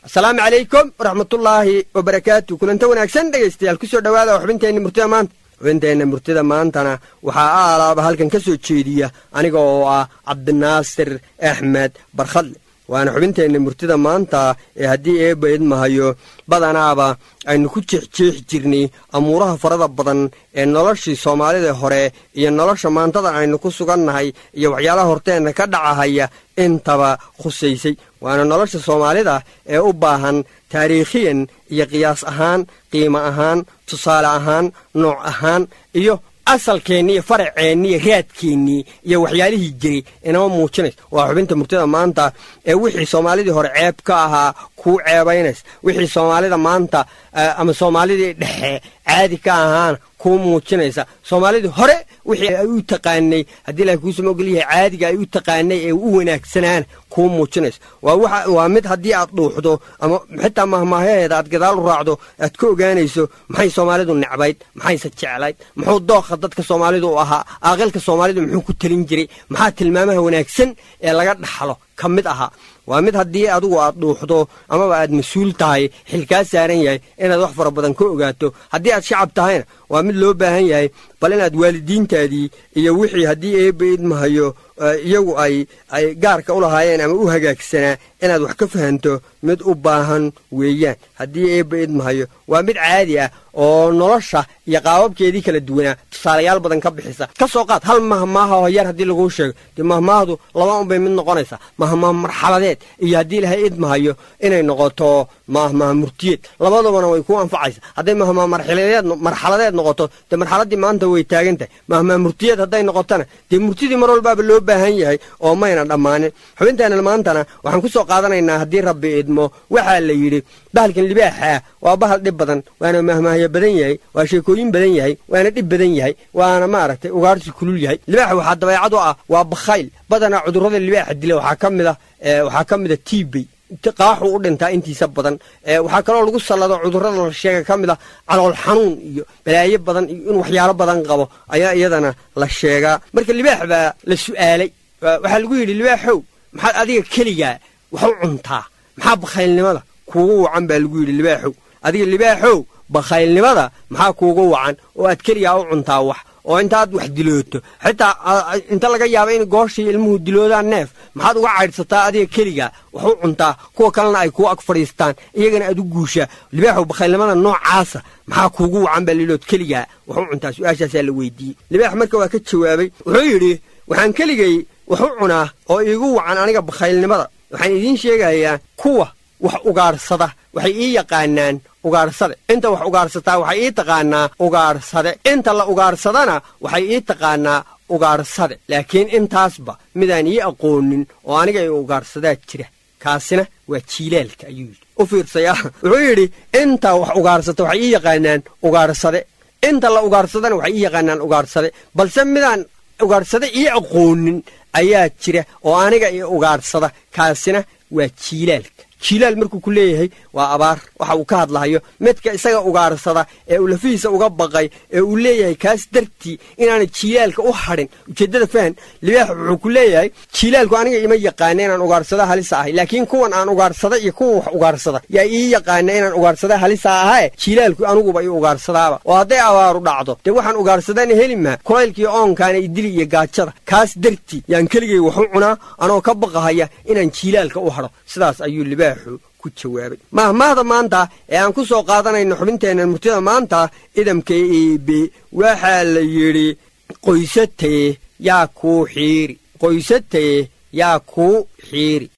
asalaamu calaykum waraxmatullaahi wabarakaatu kulanta wanaagsan dhegaystayaal ku soo dhowaada xubinteenna murtida maanta xubinteenna murtida maantana waxaa aalaaba halkan ka soo jeediya aniga oo ah cabdinaasir axmed barkhadle waana xubinteenna murtida maanta ee haddii eebba idmahayo badanaaba aynu ku jeexjeexi jirnay amuuraha farada badan ee noloshii soomaalida hore iyo nolosha maantadan aynu ku sugannahay iyo waxyaalaha horteenna ka dhacahaya intaba khusaysay waana nolosha soomaalida ee u baahan taariikhiyan iyo qiyaas ahaan qiimo ahaan tusaale ahaan nooc ahaan iyo asalkeennii iyo faraceennii iyo raadkeennii iyo waxyaalihii jiray inama muujinaysa waa xubinta murtida maanta ee wixii soomaalidii hore ceeb ka ahaa kuu ceebaynaysa wixii soomaalida maanta ama soomaalidii dhexe caadi ka ahaana kuu muujinaysa soomaalidii hore wixii ay u taqaanay haddii ilahay kuusama ogolyahay caadiga ay u taqaanay ee u wanaagsanaana kuu muujinaysa waa mid haddii aad dhuuxdo ama xitaa mahmaahaheeda aad gadaal u raacdo aad ka ogaanayso maxay soomaalidu necbayd maxayse jeclayd muxuu dookha dadka soomaalidu u ahaa aaqilka soomaalidu muxuu ku telin jiray maxaa tilmaamaha wanaagsan ee laga dhaxlo ka mid ahaa waa mid haddii adigu aad dhuuxdo amaba aad mas-uul tahay xil kaa saaran yahay inaad wax fara badan ka ogaato haddii aad shacab tahayna waa mid loo baahan yahay bal inaad waalidiintaadii iyo wixii haddii eebba idmahayo iyagu ay ay gaarka u lahaayeen ama u hagaagsanaa inaad wax ka fahanto mid u baahan weeyaan haddii eebba idmahayo waa mid caadi ah oo nolosha iyo qaababkeedii kala duwanaa tusaalayaal badan ka bixisa ka soo qaad hal mahmaaha oo yar haddii laguu sheego dee mahmaahdu laba unbay mid noqonaysaa mahmaah marxaladeed iyo haddii ilahay idmahayo inay noqoto mahmaah murtiyeed labadubana way kuu anfacaysa hadday mahmaah marxaladeed noqoto dee marxaladdii maanta way taagan tahay mahmaah murtiyeed hadday noqotona dee murtidii mar walbaaba loo baahan yahay oo mayna dhammaanin xubinteenna maantana waxaan ku soo qaadanaynaa haddii rabbi idmo waxaa la yidhi bahalkan libaaxaa waa bahal dhib badan waana mahmaahyo badan yahay waa sheekooyin badan yahay waana dhib badan yahay waana maaragtay ugaarsi kulul yahay libaaxa waxaa dabeecad u ah waa bakhayl badanaa cudurrada libaaxa dila waxaa ka mid a waxaa ka mid a tiibey qaaxu u dhintaa intiisa badan waxaa kaloo lagu sallado cudurrada la sheega ka mid a calool xanuun iyo balaayo badan iyo in waxyaalo badan qabo ayaa iyadana la sheegaa marka libaax baa la su'aalay waxaa lagu yidhi libaaxow maxaad adiga keligaa wax u cuntaa maxaa bakhaylnimada kuugu wacan baa lagu yidhi libaaxow adiga libaaxow bakhaylnimada maxaa kuugu wacan oo aad keligaa u cuntaa wax oo intaad wax dilooto xitaa inta laga yaaba in gooshii ilmuhu diloodaan neef maxaad uga caydhsataa adiga keligaa wax u cuntaa kuwa kalena ay kuu ag fadhiistaan iyagana aad u guushaa libaaxow bakhaylnimada noocaasa maxaa kuugu wacan baa lilood keligaa wax u cuntaa su-aashaasaa la weydiiyey libaax marka waa ka jawaabay wuxuu yidhi waxaan keligay wax u cunaa oo iigu wacan aniga bakhaylnimada waxaan idiin sheegayaa kuwa wax ugaadhsada waxay ii yaqaanaan ugaadhsade inta wax ugaadhsataa waxay ii taqaanaa ugaadhsade inta la ugaadhsadana waxay ii taqaanaa ugaadhsade laakiin intaasba midaan ii aqoonin oo aniga i ugaadhsadaa jira kaasina waa jiilaalka ayuu yidhi u fiirsaya wuxuu yidhi inta wax ugaadhsata waxay ii yaqaanaan ugaadhsade inta la ugaadhsadana waxay ii yaqaanaan ugaadhsade balse midaan ugaadhsade ii aqoonin ayaa jira oo aniga i ugaadhsada kaasina waa jiilaalka jiilaal markuu ku leeyahay waa abaar waxa uu ka hadlahayo midka isaga ugaadhsada ee uu lafihiisa uga baqay ee uu leeyahay kaas dartii inaana jiilaalka u hadhin ujeeddada fahan libaax wuxuu ku leeyahay jiilaalku aniga ima yaqaana inaan ugaadhsada halisa ahay laakiin kuwan aan ugaadhsada iyo kuwa wax ugaadhsada yaa ii yaqaana inaan ugaadhsada halisa ahae jiilaalku aniguba ii ugaadhsadaaba oo hadday abaaru dhacdo dee waxaan ugaadhsadana heli maha kulaylkiiyo oonkaana idili iyo gaajada kaas dartii yaan keligay wax u cunaa anoo ka baqahaya inaan jiilaalka u hadho sidaas ayuu libaaxu ku jawaabay mahmaahda maanta ee aan ku soo qaadanayno xubinteenna murtida maanta idamka eebe waxaa la yidhi qoysatee yaa kuu xiiri qoysatee yaa kuu xiiri